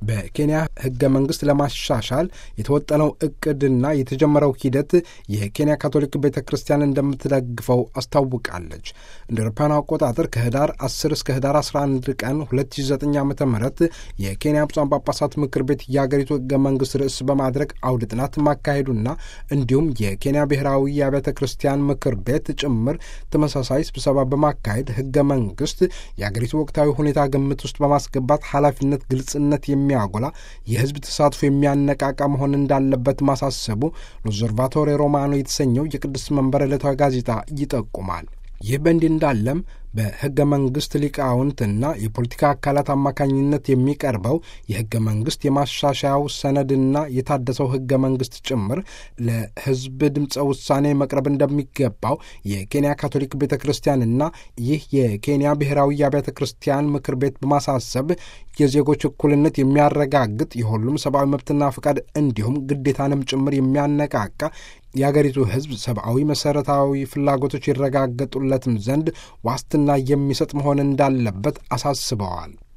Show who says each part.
Speaker 1: በኬንያ ህገ መንግስት ለማሻሻል የተወጠነው እቅድና የተጀመረው ሂደት የኬንያ ካቶሊክ ቤተ ክርስቲያን እንደምትደግፈው አስታውቃለች። እንደ አውሮፓውያን አቆጣጠር ከህዳር 10 እስከ ህዳር 11 ቀን 2009 ዓ ም የኬንያ ብፁዓን ጳጳሳት ምክር ቤት የአገሪቱ ህገ መንግስት ርዕስ በማድረግ አውደ ጥናት ማካሄዱና እንዲሁም የኬንያ ብሔራዊ የአብያተ ክርስቲያን ምክር ቤት ጭምር ተመሳሳይ ስብሰባ በማካሄድ ህገ መንግስት የአገሪቱ ወቅታዊ ሁኔታ ግምት ውስጥ በማስገባት ኃላፊነት፣ ግልጽነት የሚያጎላ የህዝብ ተሳትፎ የሚያነቃቃ መሆን እንዳለበት ማሳሰቡ ሎዘርቫቶሪ ሮማኖ የተሰኘው የቅድስት መንበር ዕለታዊ ጋዜጣ ይጠቁማል። ይህ በእንዲህ እንዳለም በህገ መንግስት ሊቃውንትና የፖለቲካ አካላት አማካኝነት የሚቀርበው የህገ መንግስት የማሻሻያው ሰነድና የታደሰው ህገ መንግስት ጭምር ለህዝብ ድምፀ ውሳኔ መቅረብ እንደሚገባው የኬንያ ካቶሊክ ቤተ ክርስቲያንና ይህ የኬንያ ብሔራዊ የአብያተ ክርስቲያን ምክር ቤት በማሳሰብ የዜጎች እኩልነት የሚያረጋግጥ የሁሉም ሰብአዊ መብትና ፈቃድ እንዲሁም ግዴታንም ጭምር የሚያነቃቃ የአገሪቱ ህዝብ ሰብአዊ መሠረታዊ ፍላጎቶች ይረጋገጡለትም ዘንድ ዋስትና የሚሰጥ መሆን እንዳለበት አሳስበዋል።